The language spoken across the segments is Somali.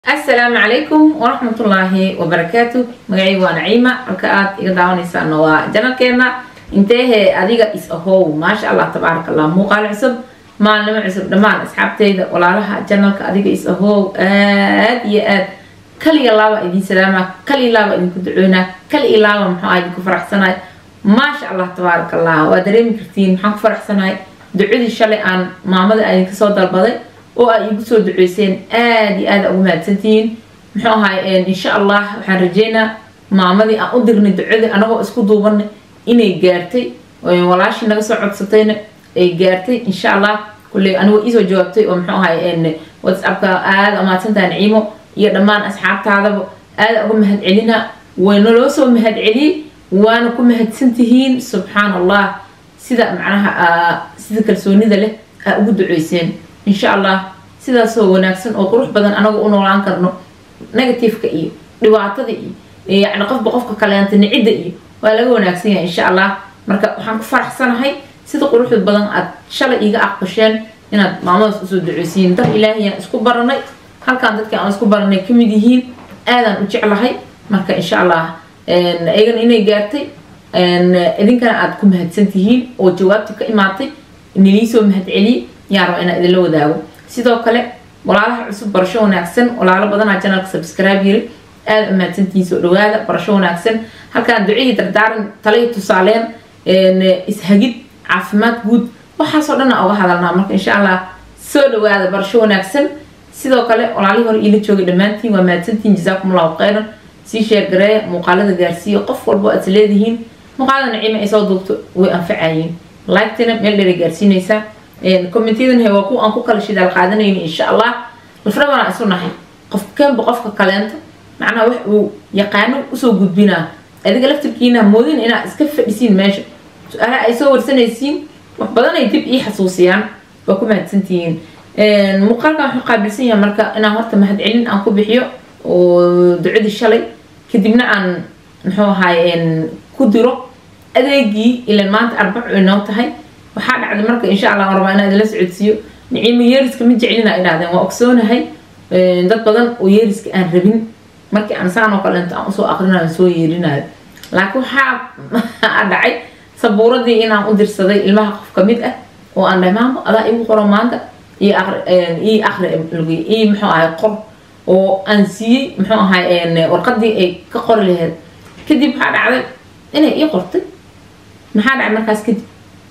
asalaamu calaykum waraxmatullaahi wabarakaatu magacayga waa naciima halka aad iga daawanaysaana waa janalkeena inteehe adiga is ahow maasha allah tabaaraka allah muuqaal cusub maalnimo cusub dhammaan asxaabteyda walaalaha janalka adiga is ahow aad iyo aad kaliya laaba idin salaama kaliya laaba idinku ducoynaa kaliya laaba maxaa idinku faraxsanahay maasha allah tabaaraka allah waa dareemi kartiin maxaan ku faraxsanahay ducadii shalay aan maamada idinka soo dalbaday oo ay igu soo duceyseen aada iyo aada ugu mahadsantihiin muxuu ahay insha allah waxaan rajeynaa maamadii aan u dirnay ducadii anagoo isku duubanay inay gaartay walaashii naga soo codsatayna ay gaartay insha allah kulley anigoo iisoo jawaabtay oo muxuu ahay whatsappka aada amaadsantaha naciimo iyo dhammaan asxaabtaadaba aada uga mahad celina waynaloo soo mahad celiyey waana ku mahadsantihiin subxaan allah sida macnaha sida kalsoonida leh aa ugu duceyseen insha allah sidaasoo wanaagsan oo qurux badan anagu u noolaan karno negativeka iyo dhibaatada iyo yani qofba qofka kaleenta nicidda iyo waa laga wanaagsan yahay insha allah marka waxaan ku faraxsanahay sida quruxda badan aad shalay iga aqbasheen inaad maamadaas usoo duceysiin dar ilaahiyaan isku baranay halkaan dadkii aan isku baranay kamid yihiin aadaan u jeclahay marka insha allah iyagana inay gaartay idinkana aad ku mahadsan tihiin oo jawaabta ka imaatay niliisoo mahad celiyey yaa raba inaan idinla wadaago sidoo kale walaalaha cusub barasho wanaagsan walaalo badanaa janalka subscribe yiri aada u mahadsantihiin soo dhawaada barasho wanaagsan halkaan ducihii dardaaran talay tusaaleen ishagid caafimaad guud waxaasoo dhan uga hadalnaa marka insha allah soo dhawaada barasho wanaagsan sidoo kale walaalihii hore iila joogay dhammaantiin waa mahadsantihiin jazaakum allahu khayran sii sheergareeya muuqaalada gaarsiiya qof walbo aad leedihiin muuqaalada naciima ay soo duubto way anfacayiin like-tina meel dheeray gaarsiinaysaa commentyadan waa kuwa aan ku kala shidaal qaadanayni insha allah lafrabanaa isu nahay qof keenba qofka kaleento macnaha wax uu yaqaano usoo gudbinaa adiga laftirkiina moodin inaad iska fadhisiin meesha su-aalaha ay soo warsanaysiin wax badan ay dib ii xasuusiyaan waa ku mahadsantihiin muuqaalkan waxuu qaabilsan yahay marka inaan horta mahadcelin aan ku bixiyo oo ducadii shalay kadibna aan muxuu ahaay ku diro adeegii ilan maanta arbacu inoo tahay waxaa dhacday marka insha allah aan rabaa inaan idinla socodsiiyo niciimo yeeriska ma jeclina idhahdeen waa ogsoonahay dad badan oo yeeriska aan rabin markii aan saan oo kaleento aan usoo aqrinayo soo yeerinayo laakiin waxaa dhacay sabuuradii inaan u dirsaday ilmaha qof kamid ah oo aan dhahay maamo adaa igu qoro maanta ii aqri ii muxuu ahay qor oo aan siiyey muxuu ahay warqadii ay ka qori laheyd kadib waxaa dhacday inay ii qortay maxaa dhacay markaas kadib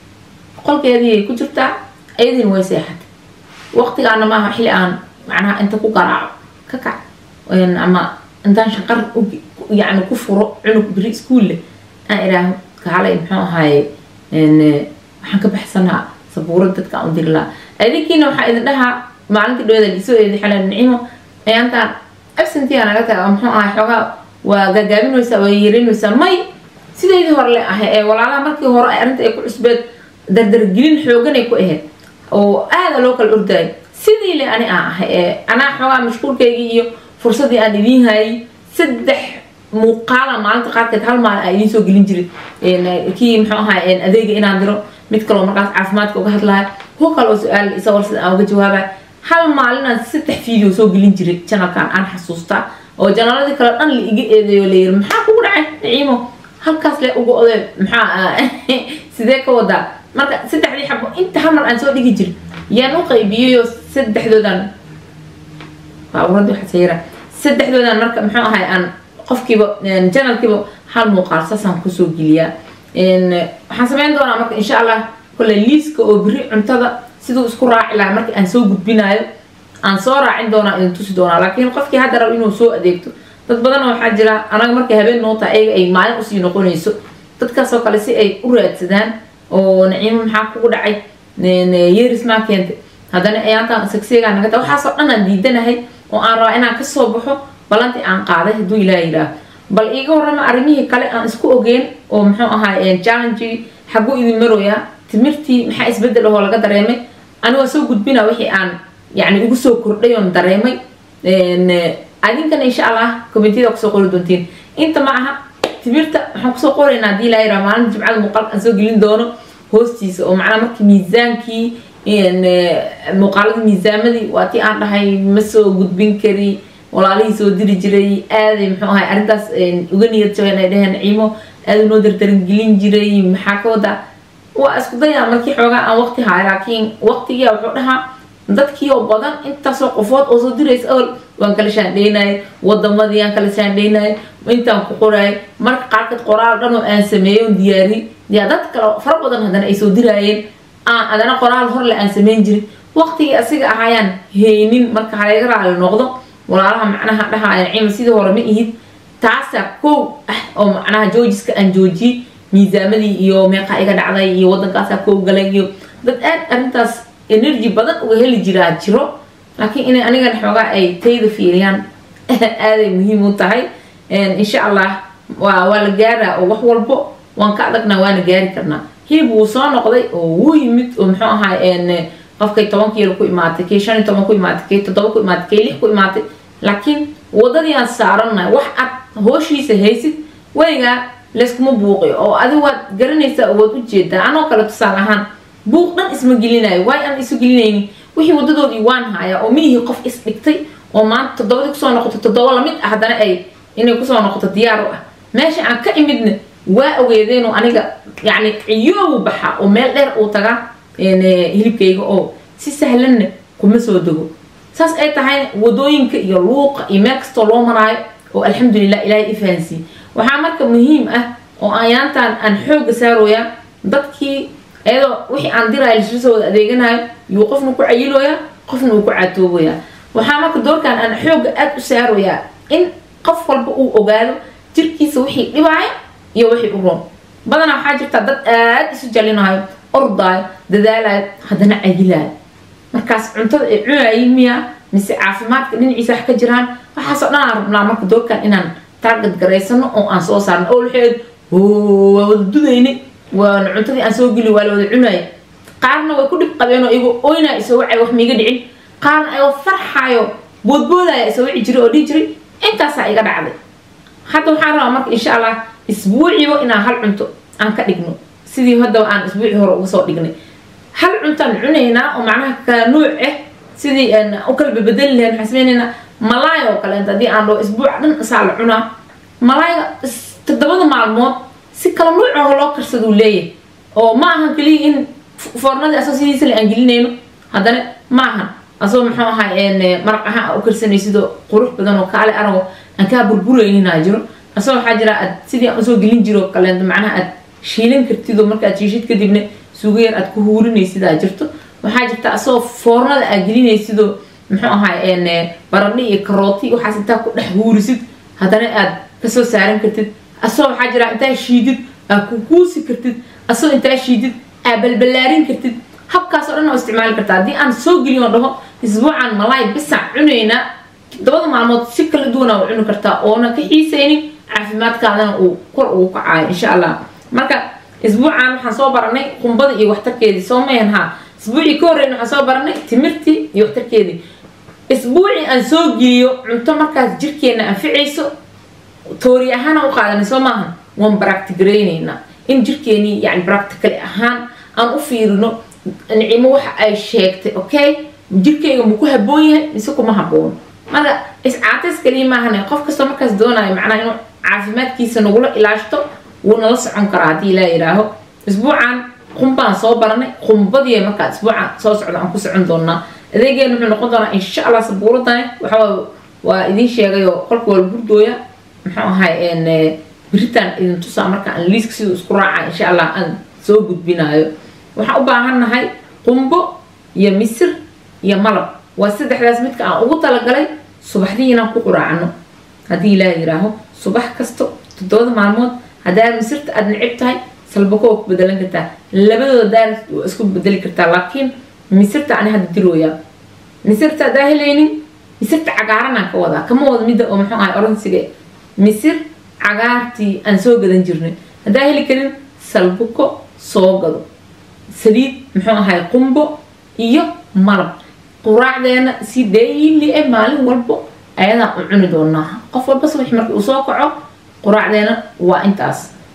qolkeedii ku jirtaa ayadiina way seexatay waqtigaana maaha xilli aan macnaha inta ku garaaco ka kac ama intaan shaqar yani ku furo cunug beri iskuulle aan idhaaho kaalay muxuu ahaaye waxaan ka baxsanaa sabuurad dadka aan u diri lahaa adinkiina waxaa idin dhahaa maalintii dhawada lisoo eedi xelan nicimo ayaantaan absentia naga taga muxuu ahay xoogaa waa gaagaabinaysaa waa yeerinaysaa may sideydii hore le ahay ee walaalaha markii hore arrinta ay ku cusbeed dardargelin xooganay ku ahayd oo aada loo kala ordaayo sidii le ani aan ahay ee anaa xoogaa mashquulkaygii iyo fursadii aan idiin hayay saddex muuqaala maalinta qaarkeed hal maalin aan idiin soo gelin jiray kii muxuu ahaa adeega inaan diro mid kaloo markaas caafimaadka uga hadlaya kuwa kaloo su-aal isa warsada aan uga jawaabaya hal maalinaan saddex video soo gelin jiray janalkan aan xasuustaa oo janaladii kale dhan la iga eedeeyo layiri maxaa kugu dhacay naciimo halkaas le uga oday maxaa sidee ka wadaa marka saddexdii xabo inta hal mar aan soo dhigi jiri yaan u qaybiyayoo saddexdoodan baaburadii waxaa sayira saddexdoodan marka muxuu ahay aan qofkiiba janalkiiba hal muuqaal saasaan kusoo geliyaa waxaan sameyn doonaa marka insha allah kole liiska oo beri cuntada siduu isku raaci lahaa marka aan soo gudbinayo aan soo raacin doonaa idin tusi doonaa laakiin qofkii hadda rab inuu soo adeegto dad badan waxaa jira anaga markay habeen noo tahay ayaga ay maalin usii noqonayso dadkaasoo kale si ay u raadsadaan oo naciimo maxaa kugu dhacay yeeris maa keentay haddana ayaantaan sagseegaa naga tahay waxaasoo dhan aan diidanahay oo aan rabaa inaan kasoo baxo balantii aan qaaday hadduu ilaah yidhaah bal iiga warrama arrimihii kale aan isku ogeyn oo muxuu ahaa challengii xaguu idin marooyaa timirtii maxaa isbedel ahoo laga dareemay anigoo soo gudbina wixii aan yani ugu soo kordhay oon dareemay adinkana insha allah commentiyada kusoo qori doontiin inta ma aha timirta waxaan kusoo qoraynaa hadii ilaa yaraa maalinta jimcada muuqaalka aan soo gelin doono hoostiisa oo macnaa markii miisaankii muuqaalada miisaamadii waa tii aan dhahay ma soo gudbin kari walaalihii soo diri jiray aaday muxuu ahay arrintaas uga niyad jabeen ay dheheen ciimo aada noo dardarangelin jiray maxaa ka wada waa isku dayaa markii xoogaa aan waqti haay laakiin waqtigia wuxuu dhahaa dadkii oo badan intaasoo qofood oo soo diraysa awal waan kala shaandhaynayay wadamadii aan kala shaandhaynayay intaan ku qoraayay marka qaarkood qoraal dhan oo aan sameeyey oon diyaariyey yaa dad kale fara badan haddana ay soo diraayeen aan adana qoraal horle aan samayn jirin waqtigii asiga ahaayaan haynin marka halaga raali noqdo walaalaha macnaha dhahaya cima sidii hore ma ihid taasaa kow ah oo macnaha joojiska aan joojiyey miisaamadii iyo meeqa iga dhacday iyo wadankaasaa kow galay iyo dad aad arrintaas energy badan uga heli jiraa jiro laakiin inay anigan xoogaa ay tayda fiiriyaan aaday muhiim u tahay insha allah waa waa la gaaraa oo wax walbo waan ka adagnaa waana gaari karnaa hilib wuu soo noqday oo wuu yimid oo muxuu ahay qofkay toban kiilo ku imaatay kay shan iyo toban ku imaatay kay toddoba ku imaatay kay lix ku imaatay laakiin wadadii aan saarannahay wax ad hooshiisa haysid weligaa layskuma buuqiyo oo adi waad garanaysaa oo waad ujeedaa anoo kale tusaale ahaan buuq dhan isma gelinayo waay aan isu gelinaynin wixii wadadoodii waan hayaa oo miihii qof isdhigtay oo maanta toddobadii kusoo noqoto toddoba lamid ah haddana ay inay kusoo noqoto diyaar u ah meesha aan ka imidna waa ogeedeenoo aniga yacni ciyoobu baxa oo meel dheer uu tagaa hilibkayga oo si sahlanna kuma soo dego saas ay tahay wadooyinka iyo luuqa iyo meel kastoo loo maraayo oo alxamdulilah ilaahay i fahansiiye waxaa marka muhiim ah oo ayaantaan aan xooga saarooyaa dadkii iyadoo wixii aan diraayo lisla wada adeeganayo yuu qofna ku cayilooyaa qofna uu ku caatoobayaa waxaa marka doorkan aan xooga aada u saarooyaa in qof walba uu ogaado jirkiisa wixii dhibaaya iyo wixii u roon badanaa waxaa jirtaa dad aada isu jalinayo ordaayo dadaalayo haddana cayilaayo markaas cuntada ay cunayiin miya mise caafimaadka dhinaciisa wax ka jiraan waxaasoo dhan aan rabnaa marka doorkan inaan taargad garaysano oo aan soo saarno oo waxeed waa wada dudaynay waana cuntadii aan soo geli waa la wada cunaya qaarna way ku dhib qabeen oo iyago oynaa isoo wacay wax miiga dhicin qaarna ayoo farxaayo boodboodaya isoo wici jiray oo dhihi jiray intaasaa iga dhacday hadda waxaan rabaa marka insha allah isbuuciiba inaan hal cunto aan ka dhigno sidii haddaba aan isbuuci hore uga soo dhignay hal cuntaan cunaynaa oo macnaha kala nuuc ah sidii u kala babedeli lahayn waxaan sameynaynaa malaay oo kaleenta haddii aan dhaho isbuuca dhan isaa la cunaa malaayga toddobada maalmood si kala nuuc oo loo karsaduu leeyahay oo ma ahan keliya in foornadii asoo sidiisa le aan gelinayno haddana ma ahan asoo muxuu ahay maraq ahaan u karsanay sidoo qurux badan oo kaale arago aan kaa burburayninaa jiro asoo waxaa jira aad sidii aan usoo gelin jiro kaleenta macnaha aad shiilan kartid oo markaad shiishid kadibna suugo yar aad ku huurinaysidaa jirto waxaa jirta asoo foornada aad gelinaysidoo muxuu ahay baradhi iyo karooti waxaas intaa ku dhex huurisid haddana aad kasoo saaran kartid asoo waxaa jira intaa shiidid aad ku kuusi kartid asoo intaa shiidid aad balbalaarin kartid habkaasoo dhan oo isticmaali kartaa haddii aan soo geliyo oo dhaho isbuucan malaay bisaan cunaynaa toddobada maalmood si kala duwana u cuni kartaa oona ka xiisaynin caafimaadkaadana uu kor ugu kacayo insha allah marka isbuucan waxaan soo baranay qumbada iyo waxtarkeedii soo mayan haa isbuucii ka horreyn waxaan soo baranay timirtii iyo waxtarkeedii isbuucii aan soo geliyo cunto markaas jirkeena anficayso toori ahaana u qaadanay soo maaha waan baractigaraynaynaa in jirkeenii yani practical ahaan aan u fiirino nicimo waxa ay sheegtay okay jirkeyga ma ku haboon yahay mise kuma haboon marka iscaateys kaliya maahane qof kastoo markaas doonayo macnaha inuu caafimaadkiisa nagula ilaashto wuu nala socon karaa haddii ilaa yidhaaho isbuucan qumbaan soo baranay qumbadii markaa isbuucan soo socda aan ku socon doonaa adeegeena wuxuu noqon doonaa insha allah sabuuradani waxaa waa idin sheegayoo qolka waa gurdooya muxuu ahay biritaan idin tusaa marka aan liiska siduu isku raaca insha allah aan soo gudbinayo waxaan u baahannahay qumbo iyo misir iyo malab waa saddexdaas midka aan ugu talagalay subaxdii inaan ku quraacno haddii ilaa yidhaaho subax kasto toddobada maalmood haddaa misirta aada necib tahay salbako waa ku bedelan kartaa labadooda daar waa isku bedeli kartaa laakiin misirta ani hadda dirooyaa misirta haddaa helaynin misirta cagaaranaan ka wadaa kama wada midda oo muxuu ahay oransiga misir cagaartii aan soo gadan jirnay haddaa heli karin salbuko soo gado saliid muxuu ahay qumbo iyo malab quraacdeena si daily eh maalin walbo ayadaan u cuni doonaa qof walba subax markii uu soo kaco quraacdeena waa intaas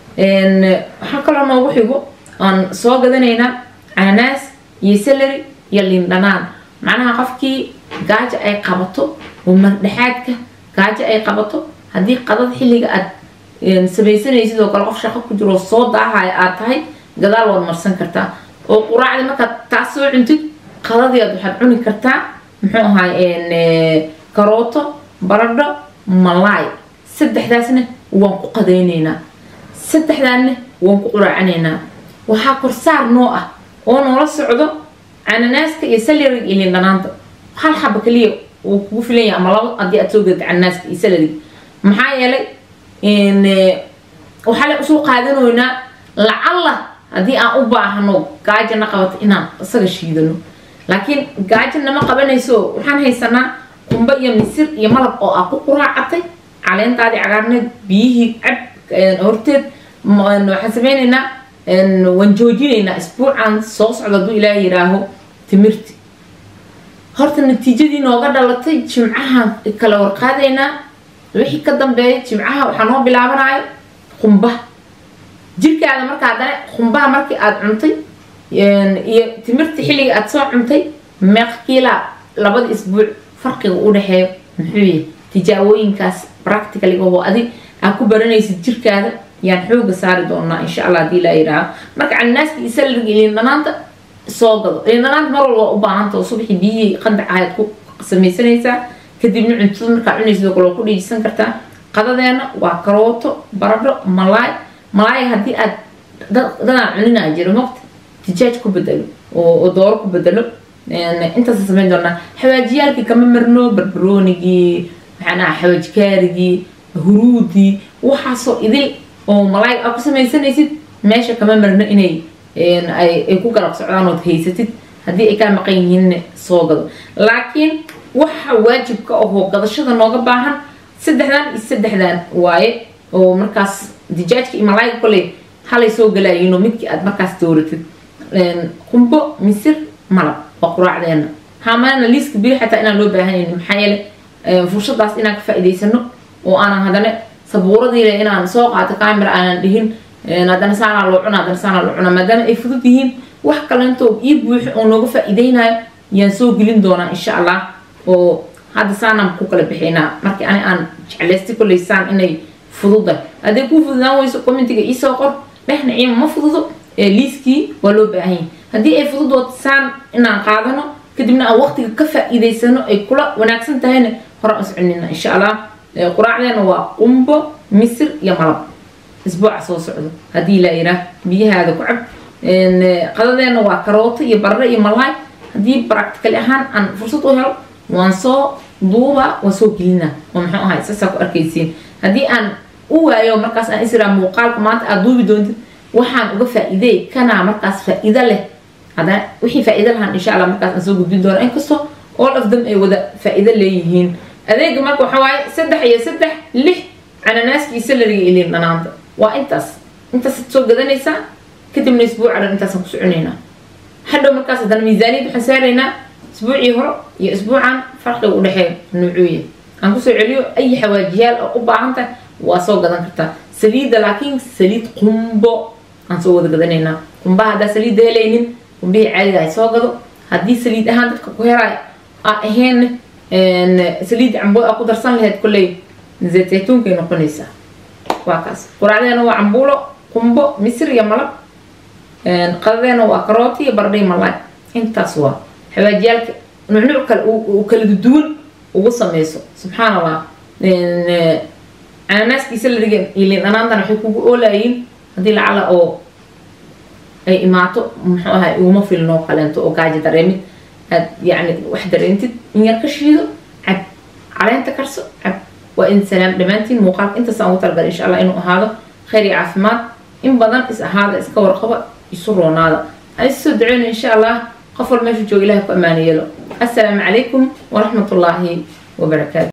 waxaa kaloo noogu xigo aan soo gadanaynaa cananaas iyo salary iyo lindhanaan macnaha qofkii gaaja ay qabato oo mardhexaadka gaajo ay qabato haddii qadada xilliga aad samaysanaysid oo kale qof shaqo ku jiro soo daahaya aad tahay gadaal waad marsan kartaa oo quraacdi markaad taas soo cuntid qadadii aad waxaad cuni kartaa muxuu ahay karooto baradho malaay saddexdaasna waan ku qadaynaynaa saddexdaanna waan ku quraacanaynaa waxaa korsaar noo ah oo noola socdo cananaaska iyo salariga iyo lindhanaanta hal xaba kaliya wuu kugu filan yahay ama labo haddii aad soo gadid cananaaska iyo salariga maxaa yeelay waxaa le usoo qaadanoynaa lacalla haddii aan u baahano gaajana qabato inaan isaga shiidano laakiin gaajo nama qabanayso waxaan haysanaa qumbo iyo misir iyo malab oo ah ku quraacatay caleentaadii cagaarneed biyihii cab horteed waxaan sameynaynaa waan joojinaynaa isbuucan soo socda hadduu ilaaha yiraaho timirti horta natiijadii nooga dhalatay jimcahan kala warqaadaynaa wixii ka dambeeya jimcaha waxaa noo bilaabanayo qumbaha jirkaada marka haddana qumbaha markii aada cuntay iyo timirta xilliga aada soo cuntay meeqkiilaa labada isbuuc farqiga u dhexeeyo muxuu yahay tijaabooyinkaas practicaliga oo adig aad ku baranaysid jirkaada yaan xooga saari doonaa insha allah haddii laa yidhaaho marka cananaaska iyo salariga iyo lindhanaanta soo gado lindhanaanta mar walba u baahanta oo subaxii biyihii qandac ahayd ku samaysanaysaa kadibna cuntada markaa cunaysid oo kale waa ku dhiijisan kartaa qadadeena waa karooto baradho malaay malaay haddii aad dadaan cuninaa jiro maqta tijaaj ku bedelo oo dooro ku bedelo intaasa samayn doonaa xawaajiyaalkii kama marno barbaroonigii maxaan aha xawaajikaarigii huruudii waxaasoo idil oo malaayga aad ku samaysanaysid meesha kama marno inay ay ku garab socdaan ood haysatid haddii ay kaa maqan yihiinna soo gado laakiin waxa waajibka ahoo gadashada nooga baahan saddexdan iyo saddexdan waaye oo markaas dijaajka iyo malaayga koley halay soo galaayiinoo midkii aad markaas dooratid qumbo misir malab waa quraacdeena haamaana liiska biri xataa inaan loo baahanayni maxaa yeele fursadaas inaan ka faa'iidaysano oo aanan haddana sabuuradiile inaan soo qaato camera aanan dhihin haddana saanaa loo cuna haddana saanaa loo cuna maadaama ay fudud yihiin wax kalentoo ii buuxo oo nooga faa'iidaynayo yaan soo gelin doonaa insha allah oo hadda saanaan ku kala bixinaa markii ani aan jeclaystay kolley saan inay fududa hadday kuu fududaan weyso commentiga iisoo qor dhexna ciima ma fududo liiskii waa loo baahan yahay haddii ay fudud saan inaan qaadano kadibna aan waqtiga ka faa'iidaysano ay kula wanaagsan tahayna hore aan soconina insha allah quraacdeena waa qumbo misir iyo malab isbuuca soo socdo haddii laa yiraa biyahaada ku cab qadadeena waa karooto iyo barre iyo malaay haddii practicali ahaan aan fursad u helo waan soo duuba waan soo gelina oo muxuu ahay saasaa ku arkaysiin haddii aan u waayo markaas aan israa muuqaalka maanta aad duubi doontid waxaan uga faa'iideey kanaa markaas faa'iido leh haddana wixii faa'iido lahaan insha allah markaas aan soo gudbin doono inkastoo all of them ay wada faa'iido leeyihiin adeega marka waxaa waaye saddex iyo saddex lix cananaaskii salariga iyo liin dhanaanta waa intaas intaasaad soo gadanaysaa kadibna isbuuca dhan intaasaan ku soconaynaa hadhow markaas haddana miisaaniyad waxaan saaraynaa isbuucii hore iyo isbuucan farqiga u dhexeeya nuucuuya aan kusoo celiyo ay xawaajiyaal oo u baahan tahay waa soo gadan kartaa saliidda laakiin saliid qumbo aan soo wada gadanaynaa qumbaha haddaa saliidda helaynin qumbihii caadiga ay soo gado haddii saliid ahaan dadka ku heraay aa ahayn saliid cambo aa ku darsan lahayd kolley zayt zaytuunkay noqonaysaa waa kaas quraacdeena waa cambuulo qumbo misir iyo malab qadadeena waa karooti iyo bardhay malaay intaas waa xawaajiyaalka nucnuuc kale uu kala duwan ugu sameyso subxaan allah cananaaskiisa la dhigan iyo liin dhanaantana waxay kugu oolayiin haddii lacala oo ay imaato muxuu ahay uguma filnoo kaleento oo gaajo dareemid aad yacni wax dareentid in yar ka shiido cab caleenta karso cab waa in salaam dhammaantiin muuqaalka intaasaan ugu talagalay insha allah inuu ahaado khayr iyo caafimaad in badan is ahaada iska warqaba isu roonaada aan isu soo duceyno insha allah qof wal meeshu jooga ilahay ku ammaano yeelo assalaamu calaykum waraxmat ullaahi wabarakaatu